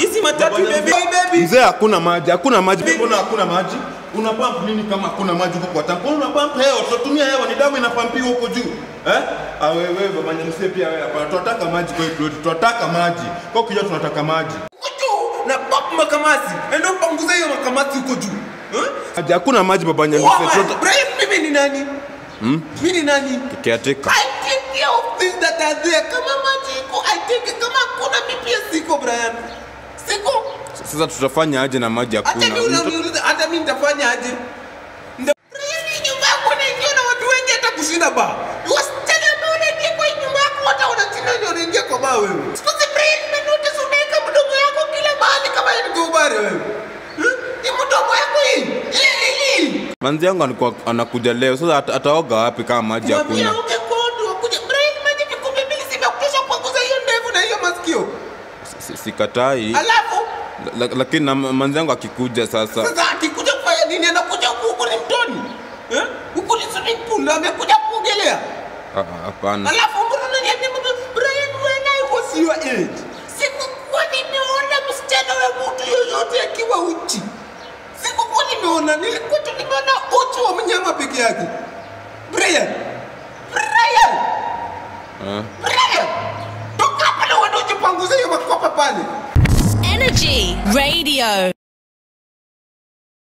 Hizi matatu Baba, baby baby. Mzee hakuna maji, hakuna maji. Mbona hakuna maji? Una pump nini kama hakuna maji huko kwa tanki? Una pump hewa, tutatumia hewa, ni damu inapampiwa huko juu. Eh? Ah wewe baba Nyamse pia wewe hapa. Tunataka maji kwa hiyo tunataka maji. Kwa hiyo tunataka maji. Huko juu na pop makamasi. Enda upanguze hiyo makamasi huko juu. Eh? Maji hakuna maji baba Nyamse. Woman, Tunataka Brian, mimi ni nani? Mimi ni nani? kiateka. I take care of things that are there. Kama maji iko, I take care. Kama hakuna mimi pia siko Brian. Siko. Sasa tutafanya aje na maji Hata hakuna? mimi unaniuliza hata mimi nitafanya aje? Nda- Brian, hii nyumba yako unaingia na watu wengi hata kushinda ba. Wasichana ambao unaingia kwa hii nyumba yako hata wanashinda ndio wanaingia kwa baa wewe. Siku hizi Brian, nimenotice unaweka mdomo yako kila mahali kama ni gobare wewe. Eh? Ni mdomo yako hii. Hii hii. Manzi yangu alikuwa anakuja leo. Sasa ata- ataoga wapi kama maji Mwambie hakuna? uke kodo kuja. Brian, maji vikombe mbili zimekutosha kupanguza hiyo ndevu na hiyo masikio. Si- Sikatai. Alafu La- la- Lakini na manzi yangu akikuja sasa sasa akikuja kufanya nini? Anakuja huku huku ni mtoni. Eh? Huku ni swimming pool na amekuja kuogelea. Ah, ah, hapana. Alafu mbona unaniambia mama Brian when I was your age? Sikukuwa nimeona msichana wa mtu yoyote akiwa uchi. Sikukuwa nimeona, nilikuwa tu nimeona uchi wa mnyama peke yake. Brian. Brian. Ah. Brian. Toka hapa na uende ujipanguze hiyo makopa pale. Energy Radio.